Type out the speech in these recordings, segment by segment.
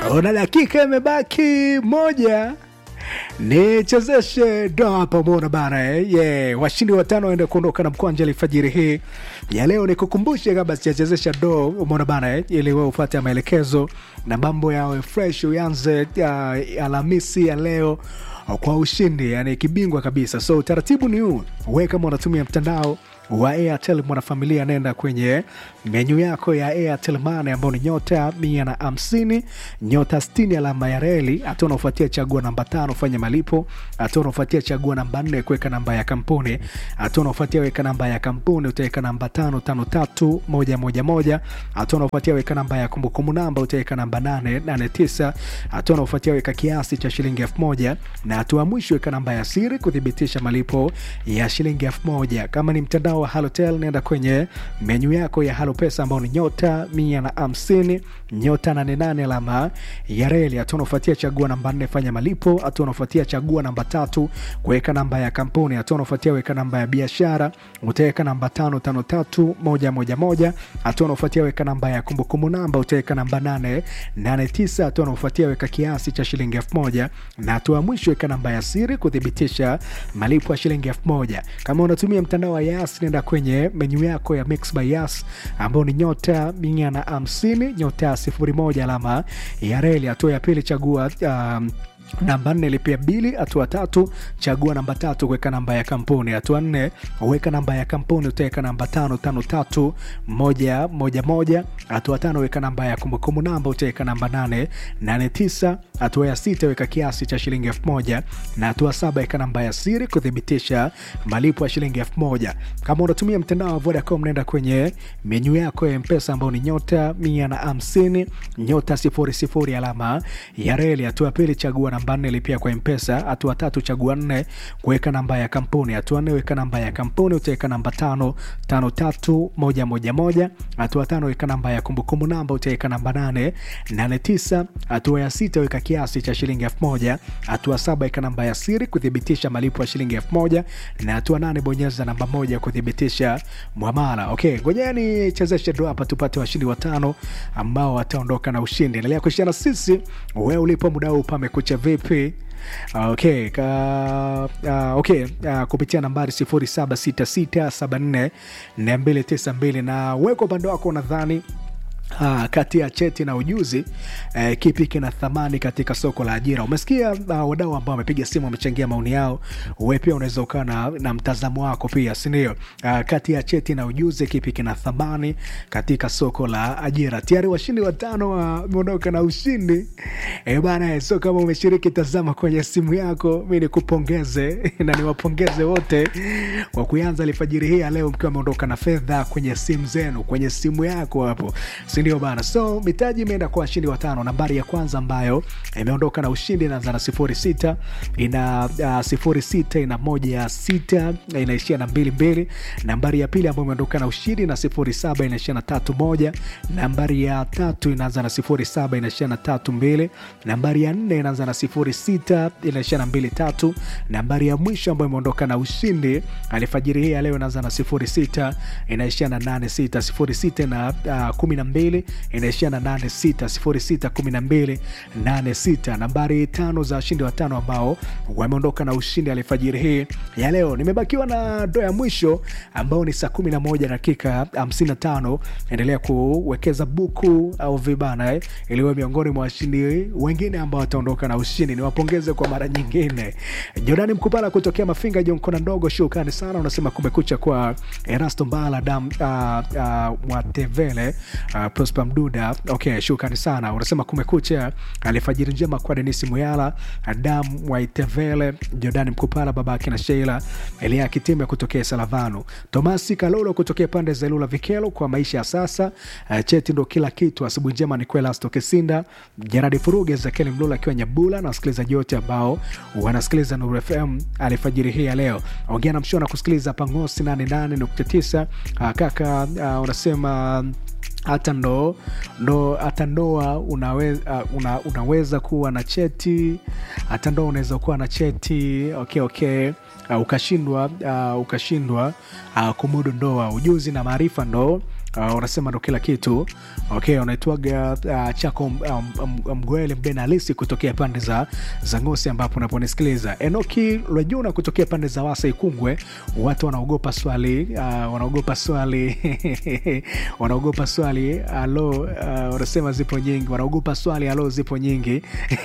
Una dakika imebaki moja nichezeshe doa pamoja bana eh? yeah. Washindi watano waende kuondoka na mkwanja alfajiri hii ya leo. Nikukumbushe kabla sijachezesha do, umeona bana eh? ili wewe upate maelekezo na mambo yawe fresh, uanze uh, Alhamisi ya leo kwa ushindi, yani kibingwa kabisa. So utaratibu ni huu, wewe kama unatumia mtandao wa Airtel mwanafamilia, nenda kwenye menyu yako ya Airtel Money ambao ni nyota mia na hamsini nyota sitini alama ya reli. Hatua unaofuatia chagua namba tano fanya malipo. Hatua unaofuatia chagua namba nne kuweka namba ya kampuni. Hatua unaofuatia weka namba ya kampuni, utaweka namba tano tano tatu moja moja moja. Hatua unaofuatia weka namba ya kumbukumbu namba, utaweka namba nane nane tisa. Hatua unaofuatia weka kiasi cha shilingi elfu moja na hatua mwisho weka namba ya siri kuthibitisha malipo ya shilingi elfu moja. Kama ni mtandao wa Halotel nenda kwenye menyu yako ya Halo Pesa ambao ni nyota mia na hamsini nyota nane nane alama ya reli. Hatua unaofuatia chagua namba nne fanya malipo. Hatua unaofuatia chagua namba tatu kuweka namba ya kampuni. Hatua unaofuatia weka namba ya biashara, utaweka namba tano tano tatu moja moja moja. Hatua unaofuatia weka namba ya kumbukumbu namba, utaweka namba nane nane tisa. Hatua unaofuatia weka kiasi cha shilingi elfu moja na hatua mwisho weka namba ya siri kuthibitisha malipo ya shilingi elfu moja. Kama unatumia mtandao wa Yas nenda kwenye menyu yako ya Mix by Yas ambao ni nyota mia na hamsini nyota sifuri moja alama ya reli. Hatua ya pili chagua um, namba nne lipia bili. Hatua tatu chagua namba tatu kuweka namba ya kampuni. Hatua nne weka namba ya kampuni, utaweka namba tano tano tatu moja moja moja. Hatua tano weka namba ya kumbukumbu namba, utaweka namba nane nane tisa. Hatua ya sita weka kiasi cha shilingi elfu moja na hatua saba weka namba ya siri kuthibitisha malipo ya shilingi elfu moja. Kama unatumia mtandao wa Vodacom nenda kwenye menyu yako ya Mpesa ambao ni nyota mia na hamsini nyota sifuri sifuri alama ya reli. Hatua pili chagua namba nne lipia kwa Mpesa. Hatua tatu chagua nne kuweka namba ya kampuni. Hatua nne weka namba ya kampuni, utaweka namba tano tano tatu moja moja moja. Hatua tano weka namba ya kumbukumbu namba, utaweka namba nane nane tisa. Hatua ya sita weka kiasi cha shilingi elfu moja. Hatua saba weka namba ya siri kuthibitisha malipo ya shilingi elfu moja na hatua nane bonyeza namba moja kuthibitisha mwamala. Okay, ngojeni chezeshe ndo hapa tupate washindi watano ambao wataondoka na ushindi. Endelea kushirikiana sisi, wewe ulipo muda huu pamekucha vipi? Okay, ka, uh, okay uh, kupitia nambari 0766744292 na weko upande wako unadhani Ah, kati ya cheti na ujuzi eh, kipi kina thamani katika soko la ajira? Umesikia uh, wadau ambao wamepiga simu wamechangia maoni yao. Wewe pia unaweza ukaa na, na mtazamo wako pia, si ndio? Uh, kati ya cheti na ujuzi kipi kina thamani katika soko la ajira? Tayari washindi watano wameondoka uh, na ushindi eh, bana. So kama umeshiriki, tazama kwenye simu yako, mi nikupongeze na niwapongeze wote kwa kuanza alfajiri hii ya leo mkiwa ameondoka na fedha kwenye simu zenu, kwenye simu yako hapo sindio bana? So mitaji imeenda kwa washindi watano. Nambari ya kwanza ambayo imeondoka na ushindi inaanza na sifuri sita ina uh, sifuri sita ina moja sita inaishia na mbili mbili. Nambari ya pili ambayo imeondoka na ushindi na sifuri saba inaishia na tatu moja. Nambari ya tatu inaanza na sifuri saba inaishia na tatu mbili. Nambari ya nne inaanza na sifuri sita inaishia na mbili tatu. Nambari ya mwisho ambayo imeondoka na ushindi alfajiri hii ya leo inaanza na sifuri sita inaishia na nane sita. Sifuri sita na uh, kumi na mbili inaishia na nane sita sifuri sita kumi na mbili nane sita. Nambari tano za washindi watano ambao wameondoka na ushindi alfajiri hii ya leo. Nimebakiwa na ndo ya mwisho ambao ni saa kumi na moja dakika hamsini na tano. Endelea kuwekeza buku au vibana eh, iliwe miongoni mwa washindi wengine ambao wataondoka na ushindi. Niwapongeze kwa mara nyingine. Jordani Mkupala kutokea Mafinga Jonkona ndogo, shukrani sana. Unasema kumekucha kwa Erasto Mbala dam uh, uh, Mwatevele Uh, Prosper Mduda, okay, shukrani sana. Unasema kumekucha, alfajiri njema kwa Denis Muyala, Adam Waitevele, Jordan Mkupala, babake na Sheila Elia Kitime kutokea Salavano, Tomasi Kalolo kutokea pande za Ilula Vikelo. Kwa maisha ya sasa, uh, cheti ndo kila kitu. Asubuhi njema ni kwela Stokesinda, Jaradi Furuge, Zakeli Mlula akiwa Nyabula na wasikilizaji wote ambao wanasikiliza Nuru FM alfajiri hii ya leo. Ongea na mshona kusikiliza Pangosi 88.9. Uh, kaka uh, unasema hata ndo ndo hata ndoa unaweza, uh, una, unaweza kuwa na cheti hata ndoa unaweza kuwa na cheti okay, okay. Uh, ukashindwa uh, ukashindwa uh, kumudu ndoa. Ujuzi na maarifa ndo uh, unasema ndo kila kitu okay unaitwaga uh, chako um, um, mgwele mbena halisi kutokea pande za za ngosi ambapo unaponisikiliza enoki lwejuna kutokea pande za wasa ikungwe watu wanaogopa swali uh, wanaogopa swali wanaogopa swali alo uh, unasema zipo nyingi wanaogopa swali alo zipo nyingi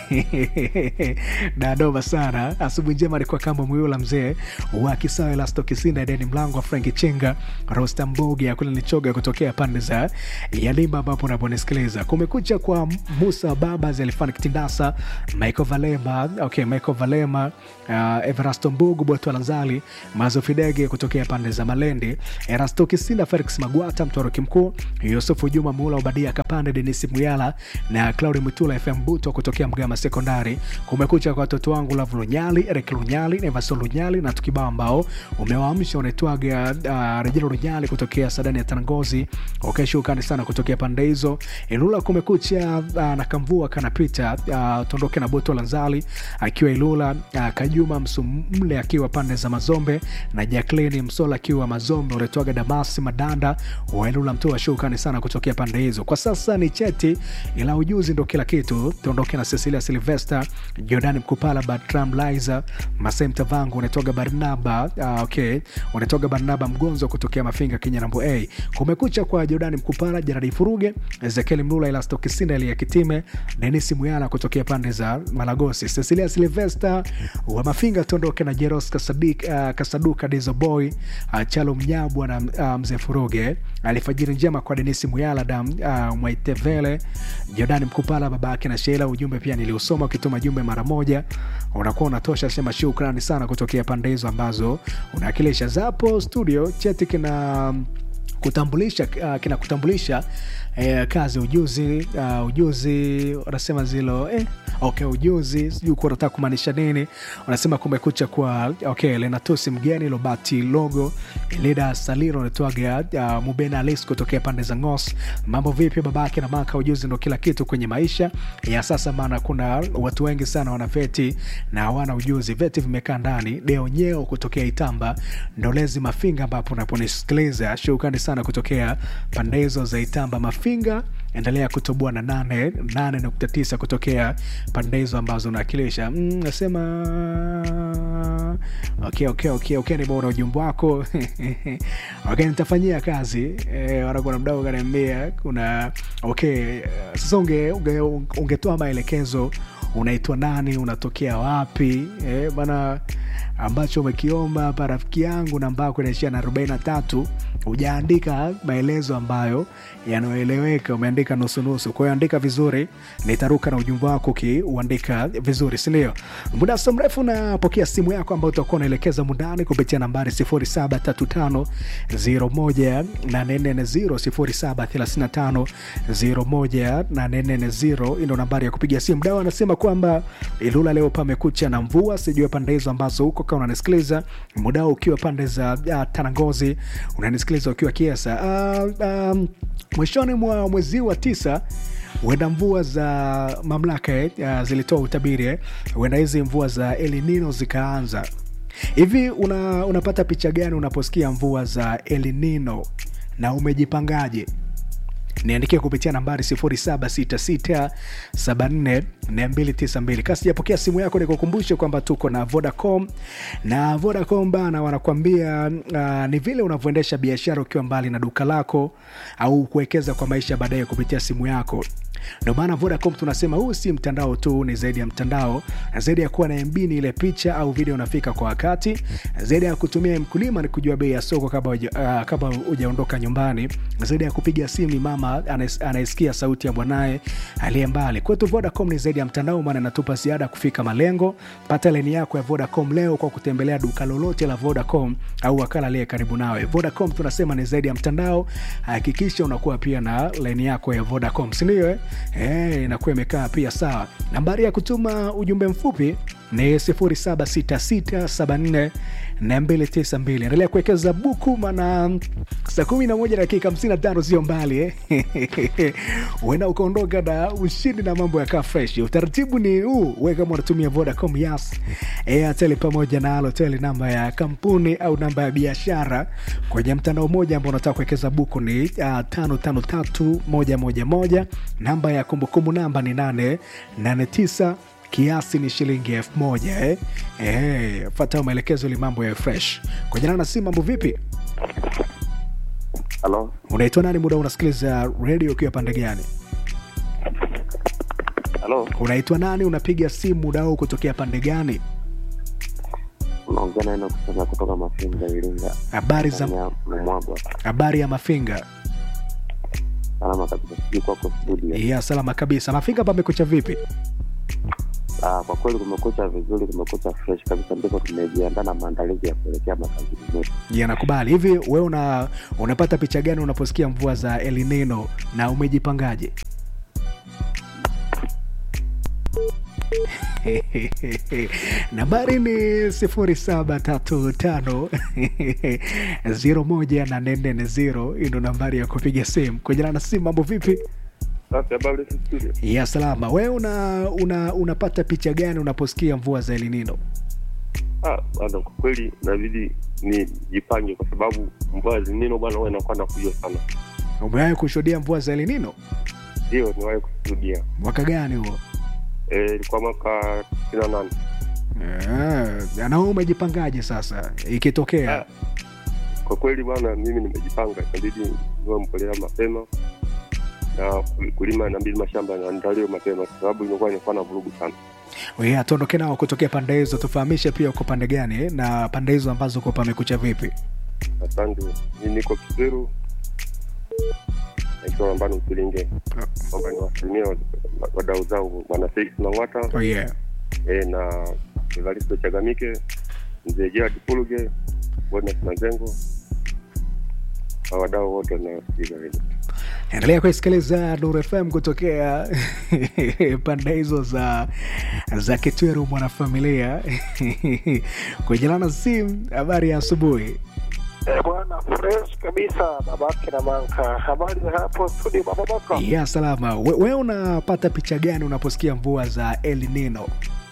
dadoma sana asubuhi njema alikuwa kama mwiula mzee wa kisawe lasto kisinda deni mlango wa franki chenga rostambogi akule nichoga kutokea pande za yalimba ambapo unaponisikiliza kumekucha kwa musa babas alifani kitindasa michael valema okay, michael valema uh, everasto mbugu boto lanzali mazo fidege kutokea pande za malendi erasto kisinda felix magwata mtoroki mkuu yusufu juma muula ubadia kapande denisi muyala na claudi mutula fm buto kutokea mgama sekondari kumekucha kwa watoto wangu lavu lunyali erik lunyali nevaso lunyali na tukibao ambao umewaamsha unaitwaga uh, rejelo lunyali kutokea sadani ya tanangozi ukashukani sana kutokea pande hizo ilula kumekucha uh, na kamvua kanapita uh, tondoke na boto lanzali akiwa ilula uh, kajuma msumle akiwa pande za mazombe na jacklin msola akiwa mazombe unaitwaga damasi madanda wa ilula mtua shukani sana kutokea pande hizo kwa sasa ni cheti ila ujuzi ndo kila kitu tuondoke na cecilia silvester jordan mkupala batram liza masai mtavangu unatoga barnaba uh, okay unatoga barnaba mgonzo kutokea mafinga kenya nambo a kumekucha kwa jordan mkupala jaradi furuge ezekiel mlula elasto kisinda elia kitime denis muyala kutokea pande za malagosi cecilia silvester wa mafinga tuondoke na jeros kasadik, uh, kasaduka dizoboy uh, chalo mnyabwa na uh, mzee furuge alifajiri njema kwa denis muyala dam uh, mwaitevele jordan mkupala babake na sheila ujumbe pia niliusoma ukituma jumbe mara moja unakuwa unatosha sema shukrani sana kutokea pande hizo ambazo unawakilisha zapo studio cheti kina kutambulisha uh, kinakutambulisha eh, kazi ujuzi uh, ujuzi wanasema zilo eh, okay ujuzi sijui kuwa unataka kumaanisha nini unasema kumekucha kwa okay lenatusi mgeni lobati logo lida saliro unatoaga uh, mubena alis kutokea pande za ngos mambo vipi babake na maka ujuzi ndo kila kitu kwenye maisha ya sasa maana kuna watu wengi sana wana veti na hawana ujuzi veti vimekaa ndani deo nyeo kutokea itamba ndolezi mafinga ambapo unaponisikiliza shukrani sana kutokea pande hizo za itamba mafinga endelea kutoboa na nane nane nukta tisa kutokea pande hizo ambazo unawakilisha mm, nasema okay, okay, okay, okay, nimeona ujumbe wako okay, nitafanyia kazi e, wanakuna mdao kaniambia kuna okay sasa unge, unge, ungetoa maelekezo unaitwa nani unatokea wapi e, bana ambacho umekiomba hapa rafiki yangu namba yako inaishia na arobaini na tatu hujaandika maelezo ambayo yanayoeleweka umeandika nusunusu kwa hiyo andika vizuri nitaruka na ujumbe wako ukiuandika vizuri sindio muda so mrefu napokea simu yako ambayo utakuwa unaelekeza mundani kupitia nambari 0735 0735 ndo nambari ya kupiga simu dawa anasema kwamba ilula leo pamekucha na mvua sijue pande hizo ambazo huko kama unanisikiliza muda ukiwa pande za uh, tanangozi unanisikiliza ukiwa kiasa uh, um, mwishoni mwa mwezi wa tisa huenda mvua za mamlaka eh, uh, zilitoa utabiri eh, huenda hizi mvua za elinino zikaanza hivi una, unapata picha gani unaposikia mvua za elinino na umejipangaje niandikie kupitia nambari 0766744292 kasi japokea simu yako nikukumbushe kwamba tuko na vodacom na vodacom bana wanakuambia uh, ni vile unavyoendesha biashara ukiwa mbali na duka lako au kuwekeza kwa maisha baadaye kupitia simu yako ndio maana vodacom tunasema huu si mtandao tu ni zaidi ya mtandao na zaidi ya kuwa na mb ni ile picha au video unafika kwa wakati zaidi ya kutumia mkulima ni kujua bei ya soko kabla uh, kabla hujaondoka nyumbani zaidi ya kupiga simu mama anaisikia sauti ya mwanaye aliye mbali kwetu vodacom ni zaidi ya mtandao maana inatupa ziada kufika malengo pata leni yako ya vodacom leo kwa kutembelea duka lolote la vodacom au wakala aliye karibu nawe vodacom tunasema ni zaidi ya mtandao hakikisha unakuwa pia na leni yako ya vodacom sindio eh? hey, inakuwa imekaa pia sawa nambari ya kutuma ujumbe mfupi ni 076674 292 endelea kuwekeza buku mana saa 11 dakika 55 sio mbali eh? uenda ukaondoka na ushindi na mambo yakaa fresh utaratibu ni huu we kama unatumia vodacom yas airtel pamoja na alotel namba ya kampuni au namba ya biashara kwenye mtandao mmoja ambao unataka kuwekeza buku ni uh, tano tano tatu moja moja moja namba ya kumbukumbu namba ni nane nane tisa kiasi ni shilingi elfu moja eh? Eh, fata maelekezo ili mambo ya fresh kwa jina na si mambo vipi Halo, unaitwa nani muda unasikiliza redio ukiwa pande gani halo, unaitwa nani unapiga simu muda huu kutokea pande gani unaongea na Enoch kusema kutoka Mafinga, Iringa. habari za Tanzania, Mumwagwa. habari ya mafinga Salama kabisa, sijui kwako studio. ya salama kabisa mafinga pamekucha vipi Ah, kwa kweli kumekucha vizuri, kumekucha fresh kabisa, ndipo tumejiandaa na maandalizi ya kuelekea makazini yetu. ya nakubali hivi we una unapata picha gani unaposikia mvua za elinino na umejipangaje nambari ni sifuri saba tatu tano ziro moja na nne nne ziro hii ndo nambari ya kupiga simu kujana na simu mambo vipi Sasa habari za studio. ya salama we una, una unapata picha gani unaposikia mvua za elinino Ah, bwana kwa kweli inabidi nijipange kwa sababu mvua zinino bwana huwa inakuwa nakuja sana. umewahi kushuhudia mvua za elinino Ndio niwahi kushuhudia. mwaka gani huo Eh, ilikuwa mwaka tisini na nane. Ah, na wewe umejipangaje sasa ikitokea Ah, Kwa kweli bwana, mimi nimejipanga, inabidi niwe mkolea mapema na kulima, inabidi mashamba yaandaliwe mapema kwa sababu imekuwa inakuwa na vurugu sana. yeah, tuondoke nao kutokea pande hizo tufahamishe pia uko pande gani eh, na pande hizo ambazo uko pamekucha vipi Asante. Mimi niko Kiseru nikiwa nambani Usilinge, kwamba niwasalimie wad- wadau zangu bwana Felix Mang'wata oh, yeah. e, na Evaristo Chagamike, mzee Gerard Puluge, Bonus Mazengo na wadau wote wanaosikiliza redio. endelea kuisikiliza Nuru FM kutokea pande hizo za za Kitweru mwanafamilia kujelana simu. Habari ya asubuhi. Eh, bwana fresh kabisa babake na manka habari za hapo studio baba baka Ya salama. We, we unapata picha gani unaposikia mvua za El Nino?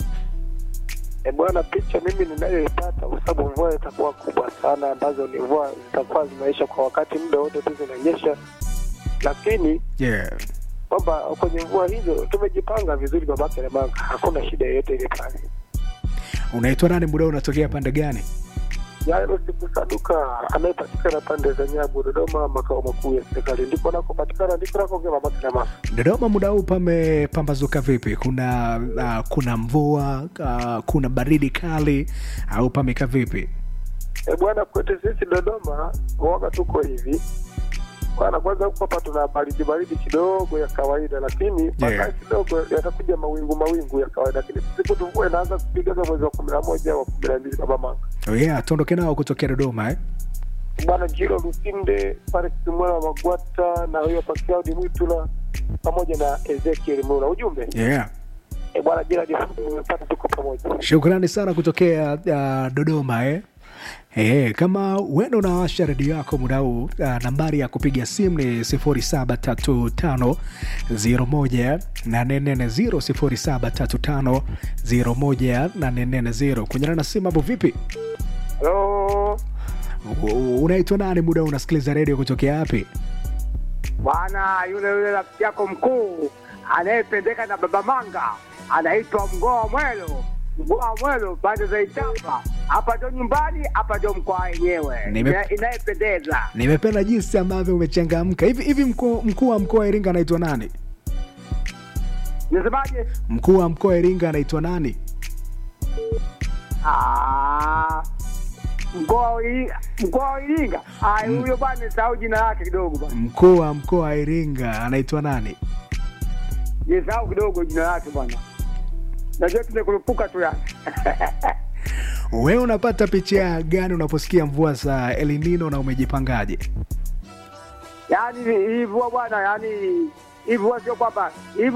eh, bwana picha mimi ninayoipata kwa sababu mvua itakuwa kubwa sana ambazo ni mvua zitakuwa zimeisha kwa wakati muda wote tu zinanyesha lakini Yeah. kwamba kwenye mvua hizo tumejipanga vizuri babake na manka hakuna shida yoyote ile pale Unaitwa nani? Muda unatokea pande gani? Jairo Sibusaduka anayepatikana pande za Nyabu, Dodoma, makao makuu ya serikali, ndiko nakopatikana, ndiko nakoongea babake na mama. Dodoma muda huu pamepambazuka vipi? Kuna uh, kuna mvua uh, kuna baridi kali au pameka vipi? E bwana, kwetu sisi Dodoma waga tuko hivi bwana. Kwanza huko hapa tuna baridi baridi kidogo ya kawaida, lakini baadaye kidogo yatakuja mawingu mawingu ya kawaida, lakini siku tu mvua inaanza kupiga za mwezi wa kumi na moja wa kumi na mbili baba manga Oh yeah, tuondoke nao kutokea Dodoma eh? bwana. Jiro Lusinde pale Kimwela wa Magwata na huyo hapa Claudi Mwitula pamoja na Ezekiel Mula. Ujumbe Yeah. e bwana, Gerald umepata, tuko pamoja. Shukrani sana kutokea uh, Dodoma eh? Eh, kama wenda unawasha redio yako muda huu uh, nambari ya kupiga simu ni 0735018440 0735018440 kunyana na simu hapo vipi? Halo U- Unaitwa nani? Muda huu unasikiliza redio kutokea wapi? bwana, yule yule rafiki yako mkuu anayependeka na baba Manga anaitwa Mgoa Mwelo. Mgoa Mwelo pande za Itamba, hapa ndo nyumbani, hapa ndo mkoa wenyewe Nime- Ina- inayependeza. Nimependa jinsi ambavyo umechangamka. Hivi hivi, mkuu mkuu wa mkoa wa Iringa anaitwa nani? Nisemaje? Mkuu wa mkoa wa Iringa anaitwa nani? Ah, mkoa wa Iringa, mkoa wa Iringa. Ah, huyo bwana nisahau jina lake kidogo bwana, Mkuu wa mkoa wa Iringa anaitwa nani? nisahau kidogo jina lake bwana, najua tumekurupuka tu yani Wewe unapata picha gani unaposikia mvua za El Nino na umejipangaje? yaani hivyo bwana, yaani hivyo sio kwamba hivyo